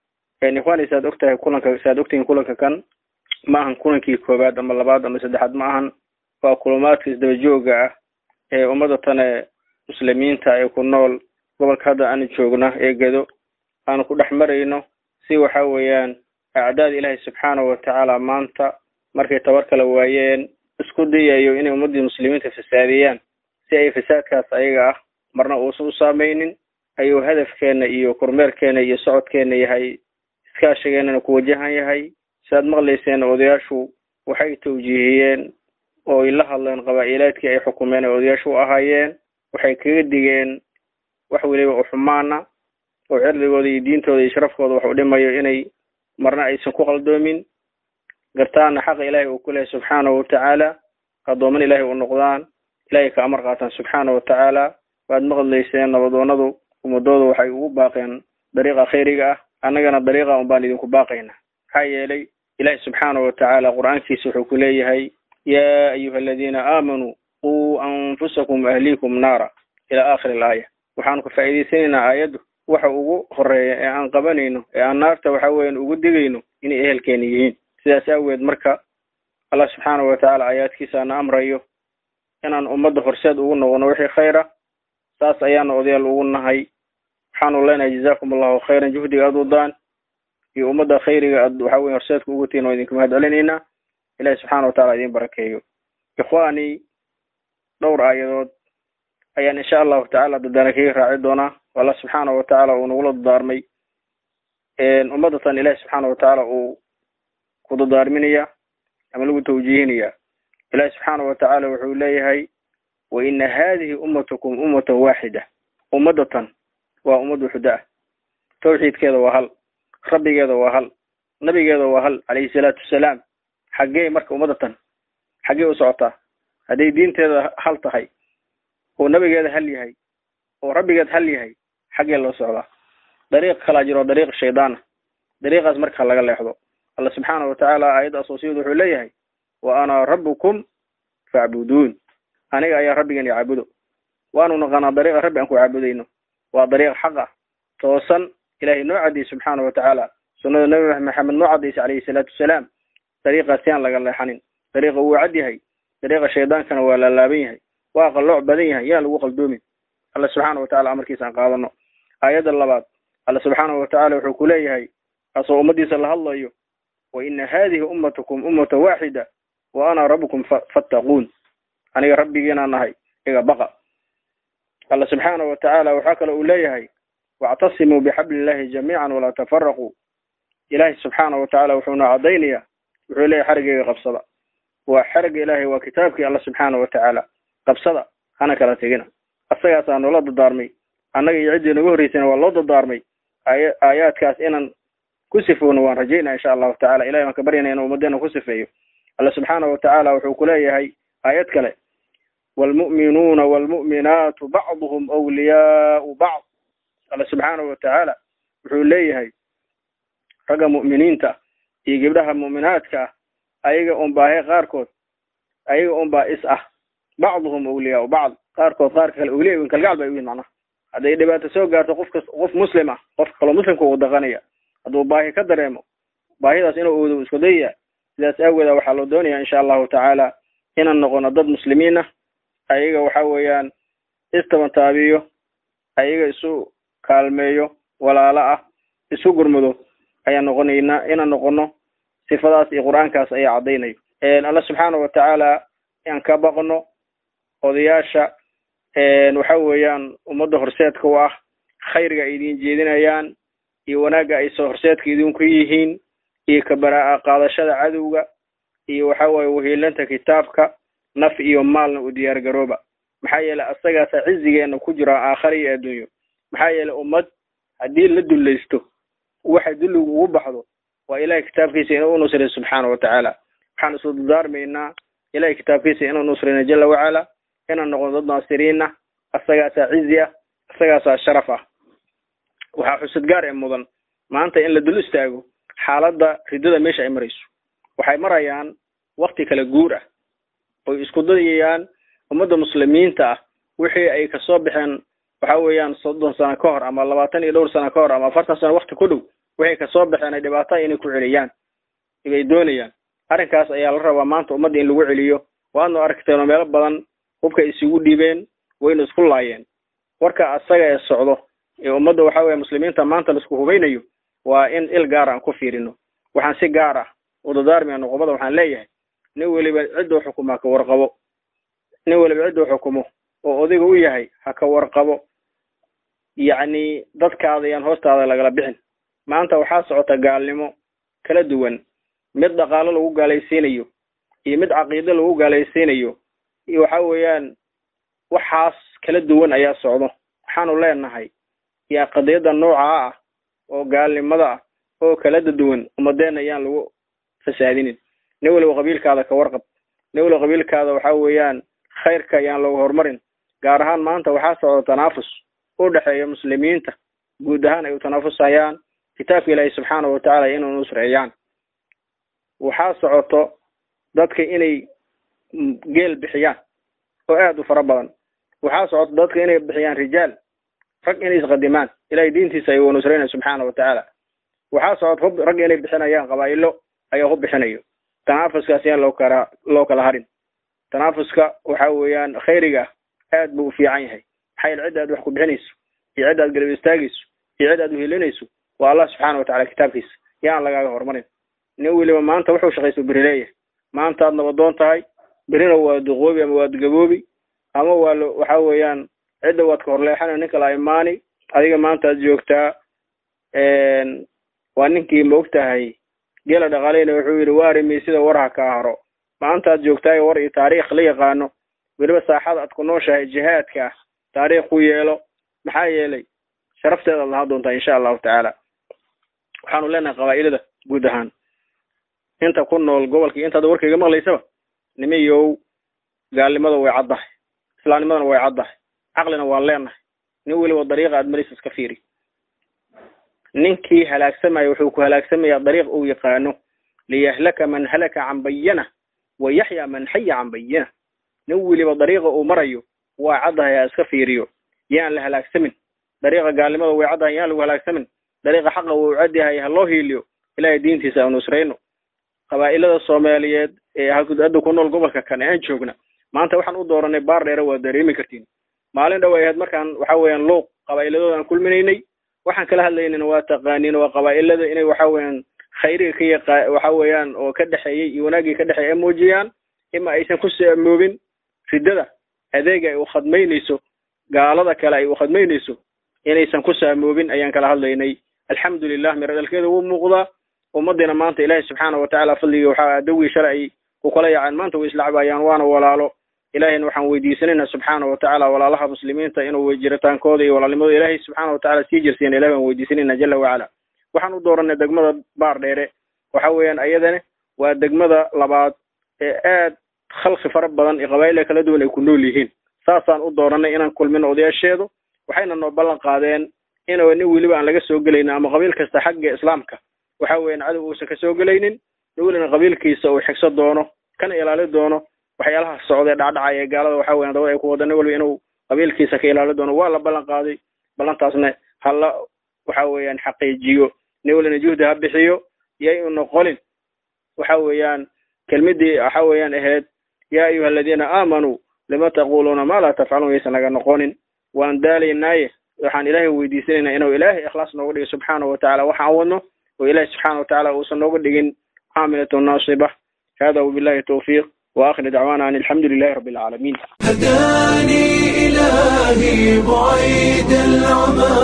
ikhwaani saad ogtahay kulanka saad ogtihiin kulanka kan ma ahan kulankii koowaad ama labaad ama saddexaad ma ahan waa kulumaadka isdaba jooga ah ee ummadda tane muslimiinta ee ku nool gobolka hadda aanu joogna ee gedo aanu ku dhex marayno si waxa weeyaan acdaada ilaahay subxaanahu watacaala maanta markay tabar kala waayeen isku dayayo inay ummaddii muslimiinta fasaadiyaan si ay fasaadkaas ayaga ah marna uusan u saameynin ayuu hadafkeena iyo kormeerkeena iyo socodkeena yahay iskaashigeenana ku wajahan yahay siaad maqlayseen odayaashu waxay tawjiihiyeen oo ay la hadleen qabaa'ilaadkii ay xukumeen ay odayaashu u ahaayeen waxay kaga digeen wax weliba u xumaana oo cirdigooda iyo diintooda iyo sharafkooda wax u dhimayo inay marna aysan ku qaldoomin gartaana xaqa ilaahay uu ku lehay subxaanahu watacaala addooman ilaahay u noqdaan ilaahay ka amar qaataan subxaana watacaala waad maqlayseen nabadoonadu ummadooda waxay ugu baaqeen dariiqa khayriga ah annagana dariiqa un baan idinku baaqayna maxaa yeelay ilaahi subxaanahu watacaala qur-aankiisa wuxuu ku leeyahay yaa ayuha aladiina aamanuu quu anfusakum ahliikum naara ila aakhiri alaaya waxaanu ka faa'iidaysanaynaa aayaddu waxa ugu horeeya ee aan qabanayno ee aan naarta waxa weeyaan ugu digayno inay ehelkeena yihiin sidaas aaweed marka allah subxaanahu watacaala aayaadkiisaana amrayo inaan ummadda horseed ugu noqono wixii khayra saas ayaana odayaal ugu nahay waxaanu leenahay jazaakum allahu khayran juhdiga aad wadaan iyo ummadda khayriga aad waxa weye horseedka ugu tihin oo idinka mahad celinaynaa ilahi subxaana wataala idin barakeeyo ikhwaani dhowr aayadood ayaan insha allahu tacala dadaana kaga raaci doonaa allah subxaana watacaala uu nagula dadaarmay ummaddatan ilahi subxaana watacaala uu ku dadaarminaya ama lagu tawjiihinaya ilahi subxaana watacaala wuxuu leeyahay wa ina hadihi ummatukum ummatan waaxida ummadatan waa ummad waxuda ah tawxiidkeeda waa hal rabbigeeda waa hal nabigeeda waa hal calayhi salaatu wasalaam xaggee marka ummadatan xaggee u socotaa hadday diinteeda hal tahay oo nabigeeda hal yahay oo rabbigeed hal yahay xaggee loo socdaa dariiq kalaa jiro dariiq shaydaana dariiqaas marka laga leexdo alla subxaana watacaala aayadda asoosiyadu wuxuu leeyahay wa ana rabbukum facbuduun aniga ayaa rabbigan i caabudo waanu naqaanaa dariiqa rabbi aan ku caabudayno waa dariiq xaq ah toosan ilahay noo cadiyey subxaana watacaala sunnada nabi maxamed noo cadaysay calayhi salaatu wasalaam dariiqaas yaan laga leexanin dariiqa wuu cad yahay dariiqa shaydaankana waa laalaaban yahay waa qallooc badan yahay yaan lagu qaldoomin alla subxaana watacaala amarkiisa aan qaadano aayadda labaad alla subxaana watacaala wuxuu ku leeyahay asoo ummadiisa la hadlayo wa ina hadihi ummatukum ummata waaxida wa ana rabbukum fattaquun aniga rabbigiinaa nahay iga baqa alla subxaana watacaala waxaa kale uu leeyahay wactasimuu bixabli illahi jamiican walaa tafaraquu ilaahay subxaana watacaala wuxuuna caddaynaya wuxuu leeyahay xarigeyga qabsada waa xariga ilaahay waa kitaabkii alla subxaana watacaala qabsada hana kala tegina asagaasaa noola dadaarmay annaga iyo ciddii nagu horreysayna waa loo dadaarmay aaya aayaadkaas inaan ku sifowno waan rajaynaa insha allahu tacala ilahay waan ka baryana inuu ummadeena ku sifeeyo alla subxaana watacaala wuxuu ku leeyahay aayad kale waalmu'minuuna waalmu'minaatu bacduhum awliyaau bacd alla subxaana watacaala wuxuu leeyahay ragga mu'miniinta iyo gabdhaha mu'minaadka ah ayaga un baahe qaarkood ayaga un baa is ah bacduhum awliyaau bacd qaarkood qaarka kale awliya weyn kalgacal bay u yihin macnaha hadday dhibaato soo gaarto qofka qof muslim ah qofka kaloo muslimka uu daqanaya hadduu baahi ka dareemo baahidaas inuu oodo isku dayaya sidaas aageeda waxaa loo doonaya insha allahu tacaala inaan noqono dad muslimiin ah ayaga waxa weeyaan istabantaabiyo ayaga isu kaalmeeyo walaalo ah isu gurmudo ayaan noqonaynaa inaan noqono sifadaas iyo qur-aankaas ayaa caddaynayo alla subxaana watacaala aan ka baqno odayaasha waxa weeyaan ummadda horseedka u ah khayriga ay idin jeedinayaan iyo wanaagga ay soo horseedka idinku yihiin iyo kabaraa qaadashada cadowga iyo waxa weeye wahiilanta kitaabka naf iyo maalna u diyaar garooba maxaa yeelay asagaasa cizigeena ku jira aakhara iyo adduunyo maxaa yeelay ummad haddii la dullaysto waxa dulligu ugu baxdo waa ilahay kitaabkiisa inuu unusray subxaana watacaala waxaan isu dardaarmaynaa ilahay kitaabkiisa inuu nusrayna jala wacala inaan noqono dad naasiriin ah asagaasaa cizi ah asagaasaa sharaf ah waxaa xusad gaar ee mudan maanta in la dul istaago xaaladda riddada meesha ay marayso waxay marayaan wakti kala guur ah oy isku dayayaan ummadda muslimiinta ah wixii ay kasoo baxeen waxa weeyaan soddon sano ka hor ama labaatan iyo dhowr sano ka hor ama afartan sano wakti ku dhow waxay kasoo baxeen ay dhibaato inay ku celiyaan bay doonayaan arrinkaas ayaa la rabaa maanta ummadda in lagu celiyo waadnu aragteenoo meelo badan hubka isugu dhiibeen waynu isku laayeen warka asaga ee socdo ee ummadda waxa weeye muslimiinta maanta laisku hubaynayo waa in il gaar aan ku fiirino waxaan si gaar ah u dadaarmaya noqobada waxaan leeyahay nin weliba cidduu xukumo ha ka warqabo nin weliba cidduu xukumo oo odiga u yahay ha ka warqabo yacni dadkaada yaan hoostaada lagala bixin maanta waxaa socota gaalnimo kala duwan mid dhaqaalo lagu gaalaysiinayo iyo mid caqiido lagu gaalaysiinayo iyo waxa weeyaan waxaas kala duwan ayaa socdo waxaanu leenahay yaa qadiyadda noocaa ah oo gaalnimada ah oo kala duwan ummadeenna ayaan lagu fasaadinin nin weliba qabiilkaada ka warqab nin weliba qabiilkaada waxa weeyaan khayrka ayaan looga horumarin gaar ahaan maanta waxaa socda tanaafus u dhexeeya muslimiinta guud ahaan ay u tanaafusayaan kitaabka ilaahi subxaana watacaala inuu nusreeyaan waxaa socoto dadka inay geel bixiyaan oo aad u fara badan waxaa socoto dadka inay bixiyaan rijaal rag inay isqadimaan ilahay diintiisa ayuu nusreynaya subxaana watacaala waxaa socoto hub rag inay bixinayaan qabaa'ilo ayaa hub bixinayo tanaafuskaas yaan loo kala loo kala harin tanaafuska waxa weeyaan khayriga aad buu u fiican yahay maxaa yeele cidda aad wax ku bixinayso iyo cidda aad galab istaagayso iyo cidda aad uhelinayso waa allah subxaana watacala kitaabkiisa yaan lagaaga horumarin nin weliba maanta wuxuu shaqaysto beri leeyahay maanta aad nabadoon tahay berina waa duqoobi ama waad gaboobi ama waa lo waxa weeyaan cidda waad ka horleexana ninka la imaani adiga maanta aad joogtaa waa ninkii ma og tahay geela dhaqaaleyna wuxuu yidhi waarimi sida warha kaa haro maanta aad joogtaayo war iyo taariikh la yaqaano weliba saaxada aad ku nooshahay jihaadka ah taariikh ku yeelo maxaa yeelay sharafteeda ad lahaa doontaa insha allahu tacaala waxaanu leenahay qabaa'ilada guud ahaan inta ku nool gobolka intaad warkayga maqlaysaba nimiyow gaalnimada way caddahay islaamnimadana way caddahay caqlina waan leenahay nin weliba dariiqa aad marisa iska fiiri ninkii halaagsamaya wuxuu ku halaagsamayaa dariiq uu yaqaano liyahlaka man halaka can bayana wa yaxya man xaya can bayana nin weliba dariiqa uu marayo waa caddahay ha iska fiiriyo yaan la halaagsamin dariiqa gaalnimada way caddahay yaan lagu halaagsamin dariiqa xaqa wuu cadyahay ha loo hiiliyo ilahay diintiisa aan nusrayno qabaa'ilada soomaaliyeed ee hadda ku nool gobolka kan aan joogna maanta waxaan u dooranay baar dheere waa dareemi kartiin maalin dhow ay ahayd markaan waxa weeyaan luuq qabaa'illadooda aan kulminaynay waxaan kala hadlaynana waa taqaaniin waa qabaa'ilada inay waxa weeyaan khayriga ka yaqa waxa weeyaan oo ka dhexeeyey iyo wanaaggii ka dhexeeyay ay muujiyaan ima aysan ku saamoobin riddada adeega ay u khadmaynayso gaalada kale ay u khadmaynayso inaysan ku saamoobin ayaan kala hadlaynay alxamdulilah miro dhalkeeda wuu muuqdaa ummadiina maanta ilaahay subxaana watacaala fadligii waxaa adawgii shalay ay ku kala yaaceen maanta way islacbayaan waana walaalo ilaahayna waxaan weydiisanayna subxaana watacaala walaalaha muslimiinta inuu jiritaankooda iyo walaalnimadooda ilaahay subxaana watacaala sii jirsiina ilahi baan weydiisanayna jala wacala waxaan u dooranay degmada baar dheere waxa weeyaan ayadana waa degmada labaad ee aad khalqi fara badan iyo qabaa'ila kala duwan ay ku nool yihiin saasaan u dooranay inaan kulmino odayaasheedu waxayna noo ballan qaadeen inuu nin weliba aan laga soo gelaynin ama qabiil kasta xagga islaamka waxa weeyaan cadow uusan ka soo gelaynin nin welina qabiilkiisa uu xigso doono kana ilaali doono waxyaalaha socdee dhacdhacaya ee gaalada waxa weyan dabada ay ku wada nin weliba inuu qabiilkiisa ka ilaali doono waa la ballan qaaday ballantaasna hala waxa weeyaan xaqiijiyo nin welina juhdi ha bixiyo yay u noqonin waxa weeyaan kelmadii waxa weeyaan ahayd yaa ayuha aladiina aamanuu lima taquluuna maa laa tafcaluun yaysan naga noqonin waan daalaynaaye waxaan ilaahay weydiisanaynaa inuu ilaahay ikhlaas nooga dhigo subxaana watacaala waxaan wadno oo ilaahay subxaana watacaala uusan nooga dhigin caamilatu naasiba hada wabillahi tawfiiq واخر دعوانا ان الحمد لله رب العالمين هداني إلهي بعيد العمى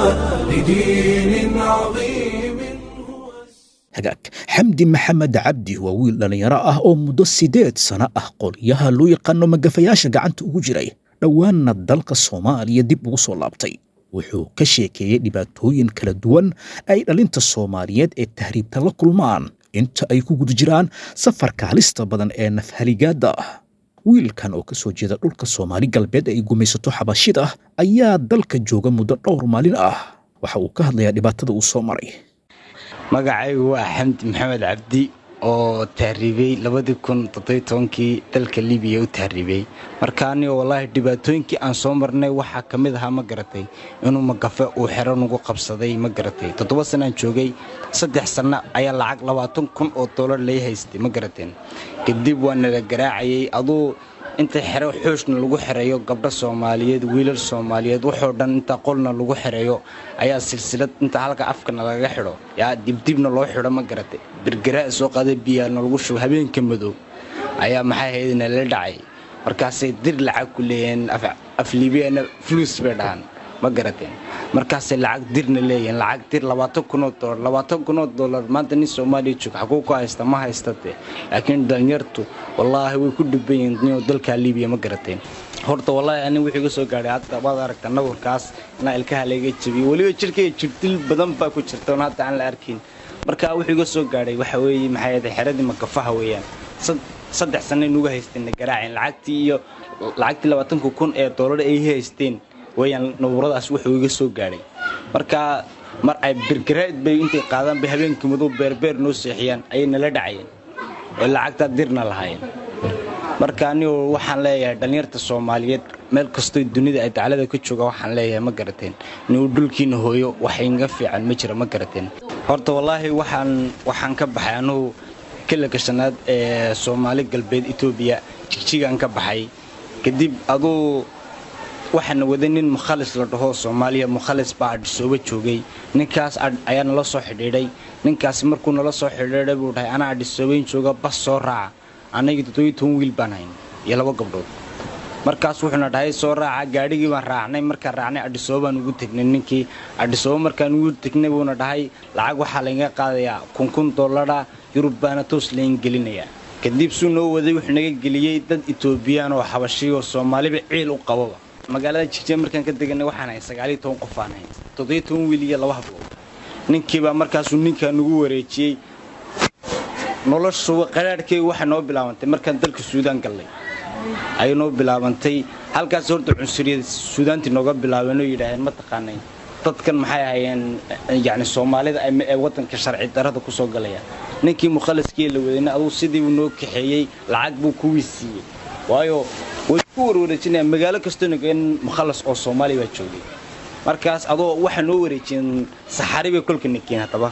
لدين عظيم hagaag xamdi maxamed cabdi waa wiil dhallinyaro ah oo muddo siddeed sano ah qolyaha loo yaqaano magafayaasha gacanta ugu jiray dhowaanna dalka soomaaliya dib ugu soo laabtay wuxuu ka sheekeeyey dhibaatooyin kala duwan ay dhalinta soomaaliyeed ee tahriibta la kulmaan inta ay ku guda jiraan safarka halista badan ee nafhaligaadda ah wiilkan oo ka soo jeeda dhulka soomaali galbeed ay gumaysato xabashida ayaa dalka jooga muddo dhowr maalin ah waxa uu ka hadlayaa dhibaatada uu soo maray magacaygu waa xamdi maxamed cabdi oo tahriibay labadii kun toddobiy tobankii dalka libiya u tahriibay marka aniga wallaahi dhibaatooyinkii aan soo marnay waxaa ka mid ahaa ma garatay inuu magafe uu xero nagu qabsaday ma garatay toddoba sanaan joogay saddex sanno ayaa lacag labaatan kun oo doolar lay haystay ma garateen kadib waa nala garaacayay aduu inta xero xooshna lagu xereeyo gabdho soomaaliyeed wiilal soomaaliyeed waxoo dhan inta qolna lagu xereeyo ayaa silsilad inta halka afkana lagaga xidho yaa dibdibna loo xidho ma garatay birgaraa soo qaada biyaalna lagu shubo habeenka madow ayaa maxay ahayd nala dhacay markaasay dir lacag ku leeyihiin afliibiyana fluus bay dhahaan ma garateen markaasay lacag dirna leeyihiin lacag dir labaatan kunoo dolar labaatan kunoo dolar maanta nin soomaaliya joog xaguu ku haysta ma haystate laakiin dhalinyartu wallaahi way ku dhiban yihiin ninoo dalkaa libiya ma garateen horta wallaahi anin wixii iga soo gaadhay hadda waad aragta nabarkaas inaa ilkaha layga jabiyo weliba jirkayga jirdil badan baa ku jirta oon hadda aan la arkin marka wuxuu iga soo gaadhay waxa weeye maxay ahayd xeradii magafaha weeyaan saddex sanay nugu haysteen garaaceen lacagtii iyo lacagtii labaatanka kun ee doolar ay haysteen weyaan nabuuradaas wuxuu iga soo gaadhay marka mar ay birgaraa'id bay intay qaadaan bay habeenkii madow beerbeer noo seexiyaan ayay nala dhacayeen oo lacagtaa dirna lahaayeen marka anigu waxaan leeyahay dhallinyarta soomaaliyeed meel kastoo dunida ay daclada ka jooga waxaan leeyahay ma garateen inuu dhulkiina hooyo wax inga fiican ma jira ma garateen horta wallaahi waxaan waxaan ka baxay anugu kila gashanaad ee soomaali galbeed etoobiya jigjigaan ka baxay kadib aduu waxaana waday nin mukhalis la dhaho soomaaliya mukhalis baa adhisooba joogay ninkaas ayaa nala soo xidhiidhay ninkaasi markuu nala soo xidhiidhay buu dhahay anaa adhisoobayn jooga bas soo raaca annagii toddobiyi toban wiil baan hayn iyo laba gabdhood markaas wuxuuna dhahay soo raaca gaadhigii baan raacnay markaan raacnay adhisooba baan ugu tegnay ninkii adhisooba markaan ugu tegnay buuna dhahay lacag waxaa laynga qaadayaa kun kun dollara yurub baana toos layn gelinayaa kadib suu noo waday wuxuu naga geliyey dad etoobiyaan oo xabashiy oo soomaaliba ciil u qababa magaalada jigjiga markaan ka deganay waxaan hayn sagaaliyo toban qof aan hayn toddobiyo toban wiil iyo laba hablood ninkiibaa markaasuu ninkaa nagu wareejiyey noloshu qaraadhkeyga waxay noo bilaabantay markaan dalka suudaan gallay ayay noo bilaabantay halkaas horta cunsuriyad suudaantii nooga bilaabeen oo yidhaaheen ma taqaanay dadkan maxay ahayeen yacni soomaalida ee waddanka sharci darrada ku soo galaya ninkii mukhaliskii la wadayna aduu sidiibuu noo kaxeeyey lacag buu kuwii siiyey waayo way ku warwareejinayaan magaalo kastoo nageen mukhalas oo soomaaliya baa joogay markaas adoo waxaa noo wareejiyeen saxari bay kolka nakeen haddaba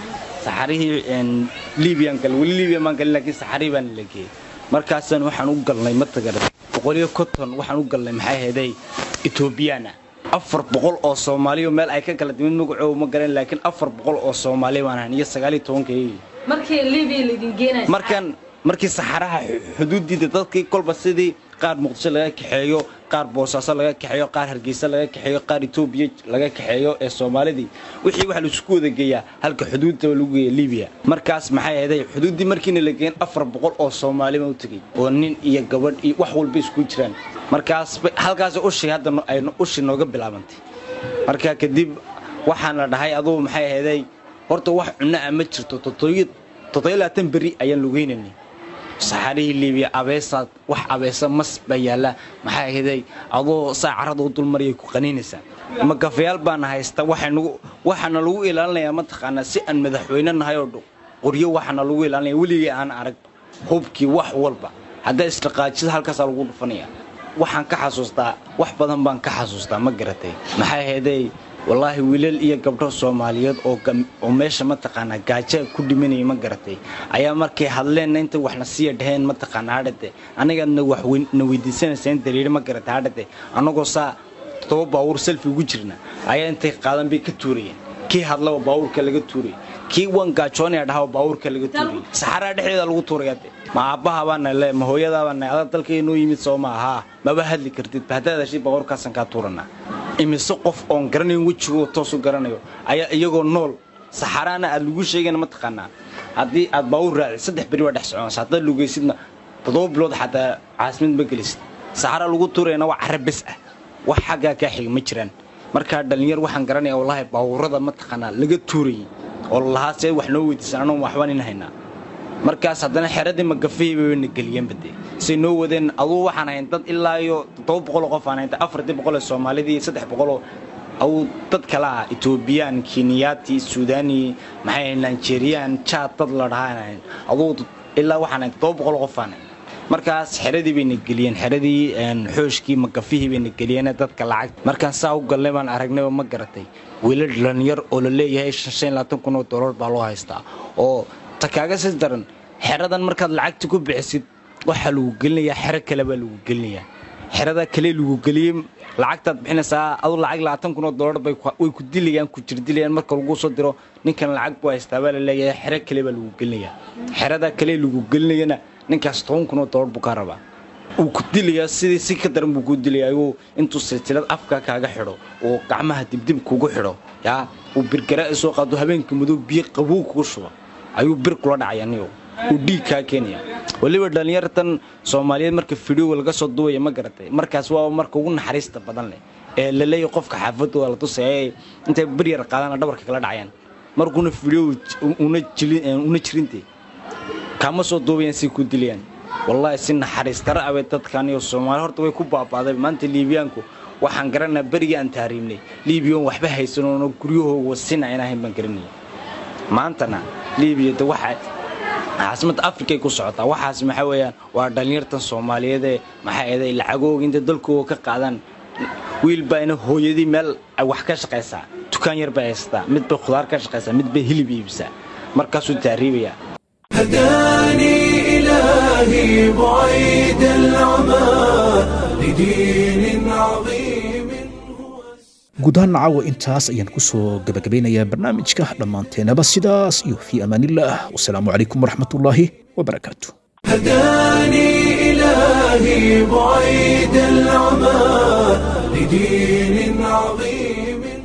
saxarihii libiyan galay weli libiya maan galin laakiin saxari baana la geeyey markaasaan waxaan u galnay matagara boqoliyo konton waxaan u galnay maxay ahaydey etoobiyaana afar boqol oo soomaaliyo meel ay ka kala timid magacooda ma garan laakiin afar boqol oo soomaaliya baan ahayn iyo sagaaliyo tobankayagii markii libiya laydin geenay markaan markii saxaraha xuduudiida dadkii kolba sidii qaar muqdisho laga kaxeeyo qaar boosaaso laga kaxeeyo qaar hargeysa laga kaxeeyo qaar etoobiya laga kaxeeyo ee soomaalidii wixii waxa laisku wada geeyaa halka xuduudda lagu geeya libiya markaas maxay ahaday xuduuddii markiina la geen afar boqol oo soomaali baa u tegey oo nin iyo gabadh iyo wax walba isku jiraan markaas halkaas ushii hadda ay ushii nooga bilaabantay marka kadib waxaan la dhahay adugu maxay ahaday horta wax cunno ah ma jirto toddobiyo labaatan beri ayaan lugeynanay saxarihii libiya abeesaad wax abeesa mas baa yaalla maxay ahaday adoo saa carrada u dulmariyay ku qaniinaysaa magafayaal baana haysta waxaana lagu ilaalinayaa mataqaanaa si aan madaxweyne nahay oo qoryo waxaana lagu ilaalinaya weligii aan arag hubkii wax walba haddaa isdhaqaajida halkaasaa lagu dhufanaya waxaan ka xasuustaa wax badan baan ka xasuustaa ma garatay maxay ahaday wallaahi wiilal iyo gabdho soomaaliyeed oo meesha mataqaanaa gaaja ku dhimanaya ma garatay ayaa markay hadleenna intay waxna siiya dhaheen mataqaanaa hadhate anigaadna waxna weydiisanaysa in daliilo ma garatay hadhate annagoo saa todoba baawuur selfi ugu jirna ayaa intay qaadan bay ka tuurayeen kii hadlaba baawuurka laga tuuraya kii waan gaajoonaya dhahaba baawuurka laga tuuraya saxaraa dhexdeeda lagu tuurayade ma aabbaha baana le ma hooyadaa baana adaa dalkay noo yimid soo ma ahaa maba hadli kartid haddaad heshay baawuurkaasaan kaa tuuranaa imise qof oon garanayn wejigoo toosu garanayo ayaa iyagoo nool saxaraana aad lagu sheegayna ma taqaanaa haddii aad baawur raacid saddex beri waa dhex soconaysa haddaad lugaysidna toddoba bilood xataa caasimad ma gelisid saxara lagu tuurayana waa carra bes ah wax xaggaa kaa xiga ma jiraan markaa dhallinyar waxaan garanaya wallaahi baawurada ma taqaanaa laga tuurayay oo lahaa see wax noo weydiisan anoo waxbaan in haynaa markaas haddana xeradii magafihii bayna geliyeen bade say noo wadeen aduu waxaan hayn dad ilaa iyo toddoba boqoloo qof aan haynta afartii boqol ee soomaalidii iyo saddex boqoloo aw dad kale ah etoobiyaan keniyaati suudani maxay nigeriyaan jaad dad la dhahaan aduu ilaa waxaan ahayn todoba boqol qofaan markaas xeradii bayna geliyeen xeradii xooshkii magafihii bayna geliyeen dadka lacag markaan saa u galnay baan aragnayba ma garatay wiilal dhalinyar oo la leeyahay kun oo dolar baa loo haystaa oo ta kaaga sii daran xeradan markaad lacagta ku bixisid waxaa lagu gelinayaa xero kale baa lagu gelinayaa xerada kale lagu geliyey lacagtaad bixinaysaa adu lacag labaatan kun oo dolar way ku dilayaan ku jirdilayaan marka lagu soo diro ninkan lacag buu haystaa baa la leeyahay xero kale baa lagu gelinayaa xerada kale lagu gelinayana ninkaas toban kun oo dolar buu kaa rabaa wuu ku dilayaa sidii si ka daran buu ku dilaya ayuu intuu silsilad afka kaaga xidho oo gacmaha dibdib kugu xidho yaa uu birgara soo qaado habeenka madow biyo qabow kugu shuba ayuu bir kula dhacaya niyo uu dhiig kaa keenaya weliba dhallinyartan soomaaliyeed marka fidhioga laga soo duwaya ma garatay markaas waa marka ugu naxariista badan leh ee la leeyahy qofka xaafadda waa la tusaya intay bir yar qaadana dhabarka kala dhacayaan markuuna fidhio una jirinte kaama soo duubayaan si ku dilayaan wallaahi si naxariis dara abay dadkan iyo soomaali horta way ku baabaaday maanta liibiyaanku waxaan garanaa berigii aan taariibnay liibiyan waxba haysanoono guryahooga wasina aan ahayn baan garanaya maantana liibiya de waxa caasimada afrikay ku socotaa waxaas maxaa weeyaan waa dhallinyartan soomaaliyeedee maxaa eeday lacagooga intay dalkooga ka qaadaan wiil baa ina hooyadii meel wax ka shaqaysaa dukaan yar bay haysataa mid bay khudaar ka shaqaysaa mid bay hilib iibsaa markaasuu taariibayaa هداني إلهي بعيد العمى لدين عظيم guud ahaan caawa intaas ayaan ku soo gabagabeynayaa barnaamijka dhammaanteenaba sidaas iyo fii amaanillaah wasalaamu calaykum waraxmatullaahi wabarakaatu هداني إلهي بعيد العمى لدين عظيم